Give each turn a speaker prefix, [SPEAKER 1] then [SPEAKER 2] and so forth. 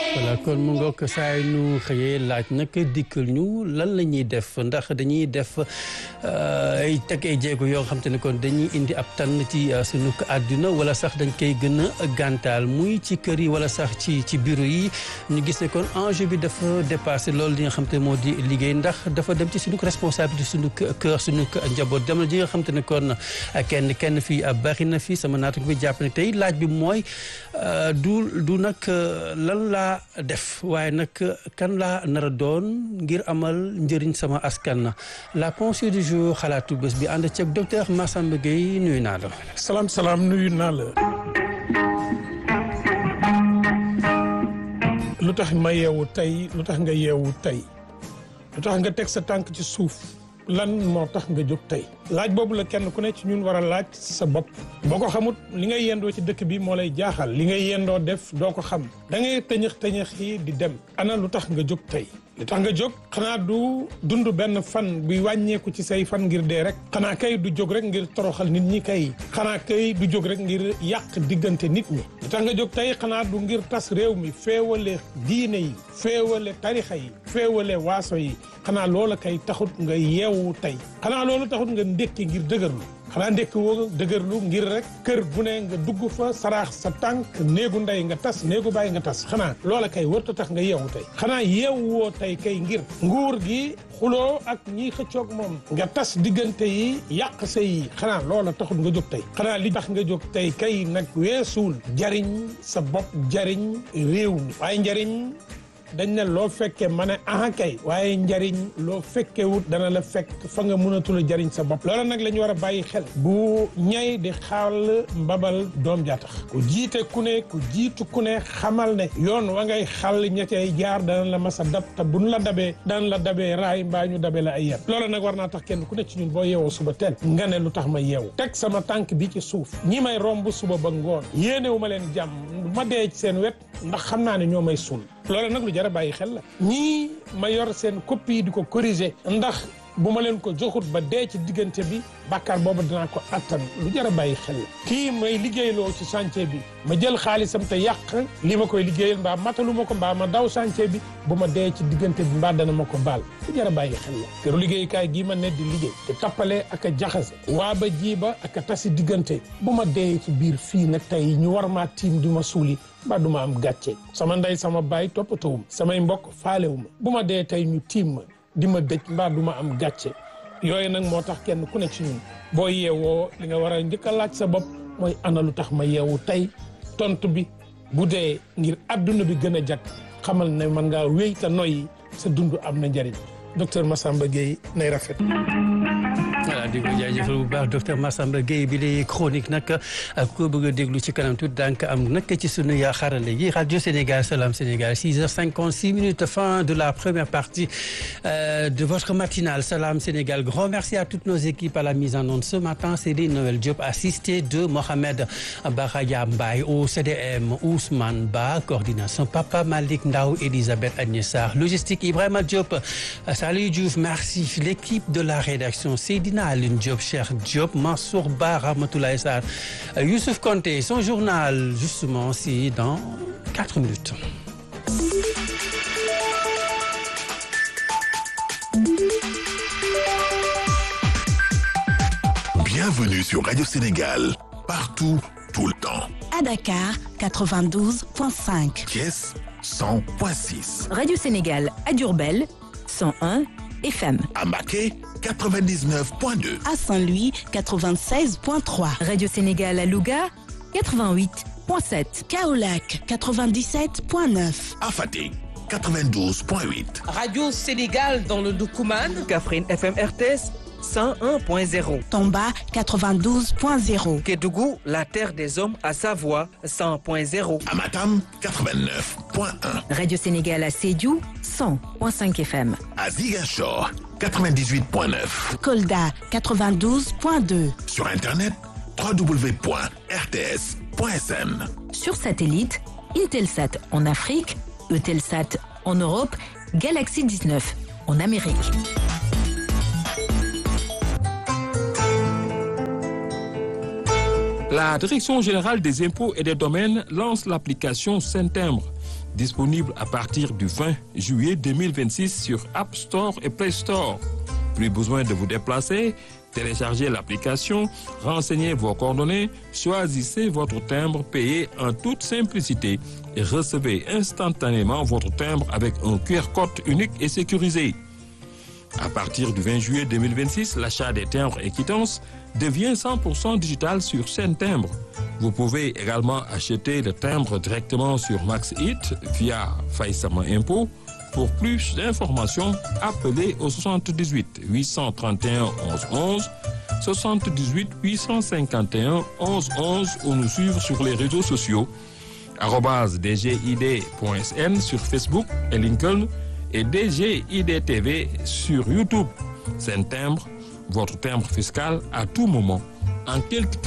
[SPEAKER 1] voilà kon mu ngoog saa yu ñu xëyee laaj nag dikkal ñu lan la ñuy def ndax dañuy def ay teg ay jéego yoo xam te ne kon dañuy indi ab tànn ci sunu àdduna wala sax dañ koy gën a gàntaal muy ci kër yi wala sax ci ci bureau yi ñu gis ne kon enjeu bi dafa dépassé loolu li nga xam te ne moo di liggéey ndax dafa dem ci sunu responsabilité sunu kër sunu njaboot jamono ji nga xam te ne kon kenn kenn fii bari na fi sama naatu bi jàpp ne tey laaj bi mooy du du nag lan laa def waaye nag kan laa nar a doon ngir amal njëriñ sama askan la pensée du jour xalaatu bés bi ànd ceeg docteur Massamba Gueye nuyu naa la.
[SPEAKER 2] salaam salaam nuyu naa la. lu tax ma yeewu tey lu tax nga yeewu tey lu tax nga teg sa tànk ci suuf lan moo tax nga jóg tey. laaj boobu la kenn ku ne ci ñun war a laaj sa bopp boo ko xamut li ngay yendoo ci dëkk bi moo lay jaaxal li ngay yendoo def doo ko xam da ngay tëñëx tëñëx yi di dem ana lu tax nga jóg tey li tax nga jóg xanaa du dund benn fan buy wàññeeku ci say fan ngir dee rek xanaa kay du jóg rek ngir toroxal nit ñi kay xanaa kay du jóg rek ngir yàq diggante nit ñi li tax nga jóg tey xanaa du ngir tas réew mi féewale diine yi féewale tarixa yi féewale waaso yi xanaa loola kay taxut nga yeewu tey xanaa loolu taxut nga ndékki ngir dëgërlu xanaa ndékki woo dëgërlu ngir rek kër bu ne nga dugg fa saraax sa tànk néegu ndey nga tas néegu bàyyi nga tas xanaa loola kay wërta tax nga yeewu tey xanaa yeewu woo tey kay ngir nguur gi xuloo ak ñiy xëccoog moom nga tas diggante yi yàq sa yi xanaa loola taxut nga jóg tey xanaa li tax nga jóg tey kay nag weesuul jariñ sa bopp jariñ réew mi waaye njariñ dañ ne loo fekkee ma ne aha kay waaye njariñ loo fekkewut dana la fekk fa nga mënatul a jariñ sa bopp loola nag la ñu war a bàyyi xel bu ñay di xaal mbabal doom jaa tax ku jiite ku ne ku jiitu ku ne xamal ne yoon wa ngay xàll ña cay jaar dana la mas a dab te buñ la dabee dana la dabee raay mbaa ñu dabee la ay yet loola nag war naa tax kenn ku ne ci ñun boo yeewoo suba teel nga ne lu tax ma yeewu teg sama tànk bi ci suuf ñi may romb suba ba ngoon yéenewu ma leen jàmm ma dee ci seen wet ndax xam naa ne ñoo may suul loolu nag lu jar a bàyyi xel la ñii ma yor seen copie di ko corriger ndax bu ma leen ko joxut ba dee ci diggante bi bàkkaar boobu dinaa ko attan lu jar a bàyyi xel la kii may liggéeyloo ci chantier bi ma jël xaalisam te yàq li ma koy liggéeyal mbaa matalu ma ko mbaa ma daw chantier bi bu ma dee ci diggante bi mbaa dana ma ko baal lu jar a bàyyi xel la këru liggéeyukaay gii ma ne di liggéey te tappale ak a jaxase waa ba jiiba ak a tasi diggante bu ma dee ci biir fii nag tey ñu war maa tiim di ma suuli mbaa du ma am gàcce sama ndey sama baay toppatawum samay mbokk faalewuma bu ma dee tey ñu tiim ma di ma dëj mbaa du ma am gàcce yooyu nag moo tax kenn ku ne ci ñun boo yeewoo li nga war a njëkk a laaj sa bopp mooy ana lu tax ma yeewu tey tontu bi bu dee ngir adduna bi gën a jag xamal ne man ngaa wéy te noyyi sa dund am na njëriñ docteur Massamba Gueye nay rafet.
[SPEAKER 1] voilà di ko jaajëfal bu baax docteur Massamba Gueye bi lay chronique nag ak ko bëgg a déglu ci kanam tuuti daan am nag ci sunu yaa xarale yi rajo Sénégal Salam Sénégal 6h56 minutes fin de la première partie euh, de votre matinale Salam Sénégal grand merci à toutes nos équipes à la mise en onde ce matin Céline Noël Diop assisté de Mohamed Baraya Mbaye au CDM Ousmane Ba coordination Papa Malik Ndaw Elisabeth Agnès Sarr logistique Ibrahima Diop Salut Diouf merci l'équipe de la rédaction Seydina Aline Diop Cheikh Diop Mansour Ba Rahmatoulaye Sarr Youssouf Konté son journal justement c'est dans quatre minutes
[SPEAKER 3] Bienvenue sur Radio Sénégal partout tout le temps
[SPEAKER 4] à Dakar 92.5
[SPEAKER 3] Thiès 100.6
[SPEAKER 5] Radio Sénégal à Diourbel 101 FM.
[SPEAKER 3] À Mbacké 99.2.
[SPEAKER 4] À Saint-Louis 96.3.
[SPEAKER 5] Radio Sénégal à Louga 88.7.
[SPEAKER 4] Kaolack 97.9.
[SPEAKER 3] À Fatick 92.8.
[SPEAKER 6] Radio Sénégal dans le Doukoumane.
[SPEAKER 7] Kaffrine FM RTS 101.0.
[SPEAKER 4] Tomba 92.0.
[SPEAKER 7] Kédougou, la terre des hommes à Savoie 100.0.
[SPEAKER 3] À Matam 89.1.
[SPEAKER 5] Radio Sénégal à Sédhiou 100.5 FM.
[SPEAKER 3] À Ziguinchor 98.9.
[SPEAKER 4] Kolda 92.2.
[SPEAKER 3] Sur internet www.rts.sn.
[SPEAKER 5] Sur satellite, Intelsat en Afrique, Eutelsat en Europe, Galaxy 19 en Amérique.
[SPEAKER 8] La Direction générale des impôts et des domaines lance l'application Saint-Timbre, disponible à partir du 20 juillet 2026 sur App Store et Play Store. Plus besoin de vous déplacer, téléchargez l'application, renseignez vos coordonnées, choisissez votre timbre payé en toute simplicité et recevez instantanément votre timbre avec un QR code unique et sécurisé. À partir du 20 juillet 2026, l'achat des timbres et quittances devient 100% digital sur Sen Timbre. Vous pouvez également acheter le timbre directement sur MaxHit via Faïsama Impôt. Pour plus d'informations, appelez au 78 831 11 11, 78 851 11 11 ou nous suivre sur les réseaux sociaux arobase dgid.sn sur Facebook et LinkedIn et DGID TV sur YouTube. C'est un timbre, votre timbre fiscal à tout moment, en quelques